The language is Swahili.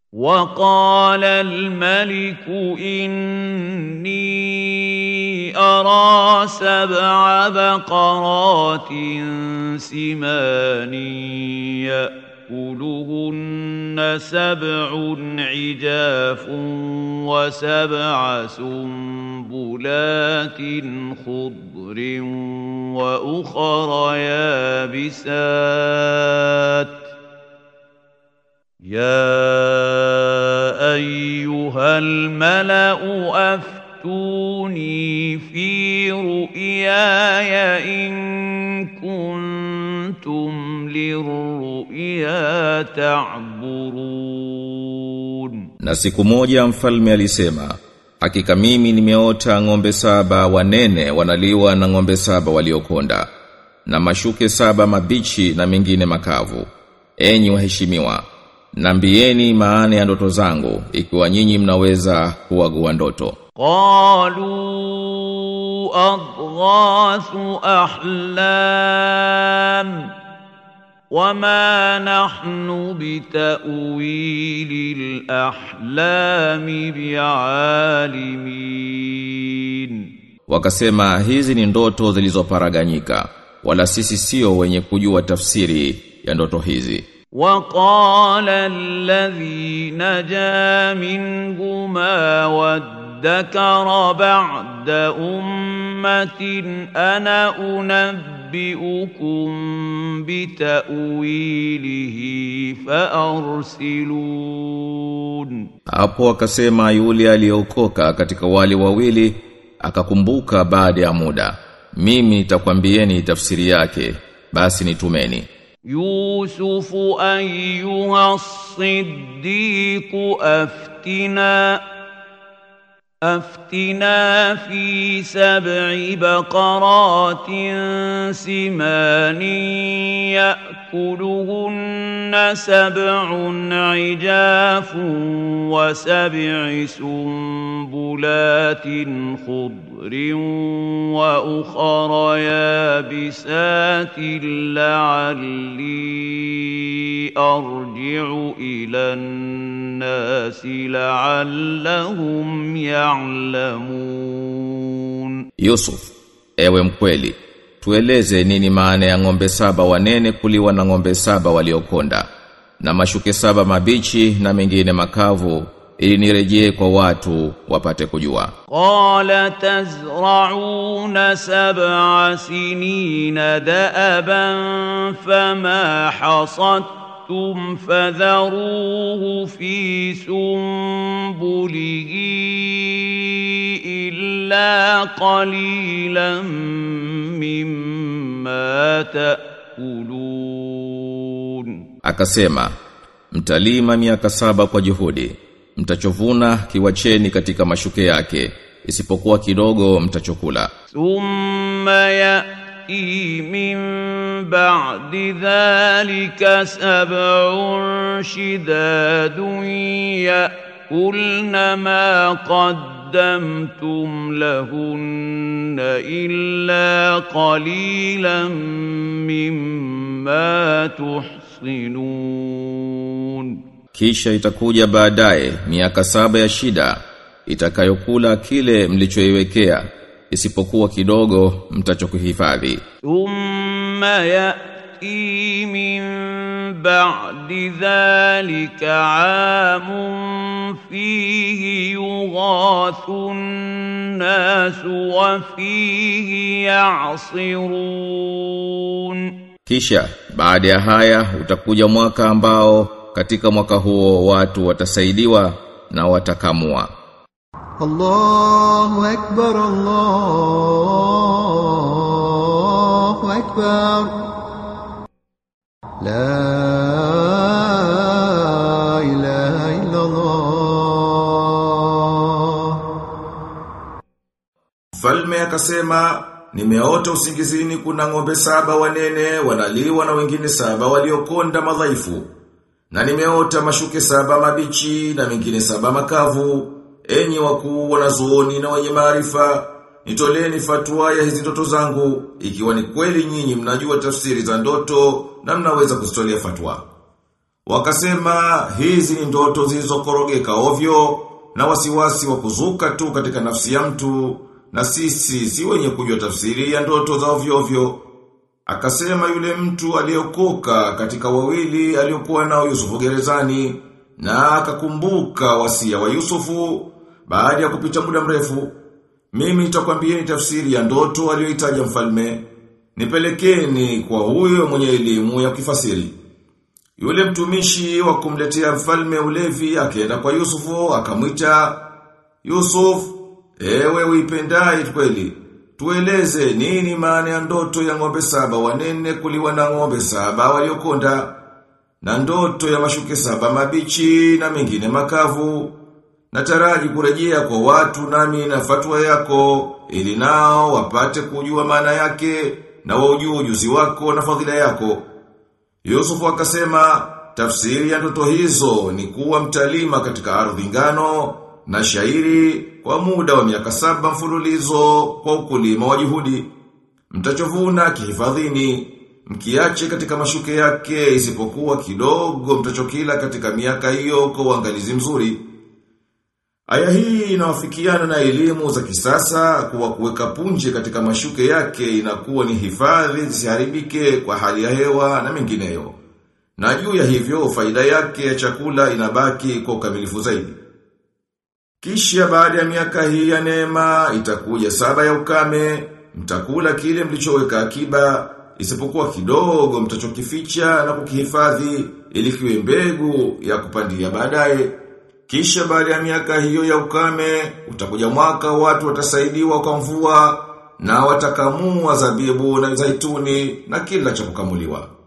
وقال الملك إني أرى سبع بقرات سمان يأكلهن سبع عجاف وسبع سنبلات خضر وأخر يابسات يا أيها الملأ أفتوني في رؤياي إن كنتم للرؤيا تعبرون Na siku moja mfalme alisema, hakika mimi nimeota ng'ombe saba wanene wanaliwa na ng'ombe saba waliokonda, na mashuke saba mabichi na mengine makavu. Enyi waheshimiwa, nambieni maana ya ndoto zangu, ikiwa nyinyi mnaweza kuagua ndoto. قالوا أضغاث أحلام وما نحن بتأويل الأحلام بعالمين Wakasema hizi ni ndoto zilizoparaganyika, wala sisi sio wenye kujua tafsiri ya ndoto hizi. وقال الذي نجا منهما وادكر بعد أمة أنا أنبئكم بتأويله فأرسلون Hapo akasema yule aliyeokoka katika wale wawili akakumbuka baada ya muda. Mimi nitakwambieni tafsiri yake, basi nitumeni. يوسف أيها الصديق أفتنا أفتنا في سبع بقرات سمان يأكلهن سبع عجاف وسبع سنبلات خضر وأخر يابسات لعلي أرجع إلى الناس لعلهم يعلمون Yusuf, ewe mkweli, tueleze nini maana ya ng'ombe saba wanene kuliwa na ng'ombe saba waliokonda, na mashuke saba mabichi na mengine makavu, ili nirejee kwa watu wapate kujua. قال تزرعون سبع سنين دأبا فما حصدتم فذروه في سنبله إلا قليلا مما تأكلون Akasema, mtalima miaka saba kwa juhudi, mtachovuna kiwacheni katika mashuke yake, isipokuwa kidogo mtachokula. ثم يأتي من بعد ذلك سبع شداد يأكلن ما قدمتم لهن إلا قليلا مما تحصنون Kisha itakuja baadaye miaka saba ya shida itakayokula kile mlichoiwekea isipokuwa kidogo mtachokuhifadhi. ثم يأتي من بعد ذلك عام فيه يغاث الناس وفيه يعصرون Kisha baada ya haya utakuja mwaka ambao katika mwaka huo watu watasaidiwa na watakamua. الله أكبر الله أكبر لا إله إلا الله Mfalme akasema nimeota usingizini kuna ng'ombe saba wanene wanaliwa na wengine saba waliokonda madhaifu. Na nimeota mashuke saba mabichi na mengine saba makavu. Enyi wakuu wanazuoni na wenye maarifa, nitoleni fatwa ya hizi ndoto zangu ikiwa ni kweli nyinyi mnajua tafsiri za ndoto na mnaweza kuzitolea fatwa. Wakasema hizi ni ndoto zilizokorogeka ovyo na wasiwasi wa kuzuka tu katika nafsi ya mtu na sisi si wenye kujua tafsiri ya ndoto za ovyo ovyo. Akasema yule mtu aliyokoka katika wawili aliyokuwa nao Yusufu gerezani na akakumbuka wasia wa Yusufu baada ya kupita muda mrefu. Mimi nitakwambieni tafsiri ya ndoto aliyoitaja mfalme. Nipelekeni kwa huyo mwenye elimu ya kifasiri. Yule mtumishi wa kumletea mfalme ulevi akaenda kwa Yusufu akamwita Yusuf, ewe uipendaye kweli. Tueleze nini maana ya ndoto ya ng'ombe saba wanene kuliwa na ng'ombe saba waliokonda na ndoto ya mashuke saba mabichi na mengine makavu. Nataraji kurejea kwa watu nami na fatwa yako ili nao wapate kujua maana yake na waujue ujuzi wako na fadhila yako. Yusufu akasema tafsiri ya ndoto hizo ni kuwa mtalima katika ardhi ngano na shairi kwa muda wa miaka saba mfululizo kwa ukulima wa juhudi. Mtachovuna kihifadhini, mkiache katika mashuke yake isipokuwa kidogo mtachokila katika miaka hiyo kwa uangalizi mzuri. Aya hii inawafikiana na elimu za kisasa kuwa kuweka punje katika mashuke yake inakuwa ni hifadhi zisiharibike kwa hali ya hewa na mengineyo. Na juu ya hivyo faida yake ya chakula inabaki kwa ukamilifu zaidi. Kisha baada ya miaka hii ya neema itakuja saba ya ukame, mtakula kile mlichoweka akiba, isipokuwa kidogo mtachokificha na kukihifadhi ili kiwe mbegu ya kupandia baadaye. Kisha baada ya miaka hiyo ya ukame, utakuja mwaka watu watasaidiwa kwa mvua na watakamua zabibu na zaituni na kila cha kukamuliwa.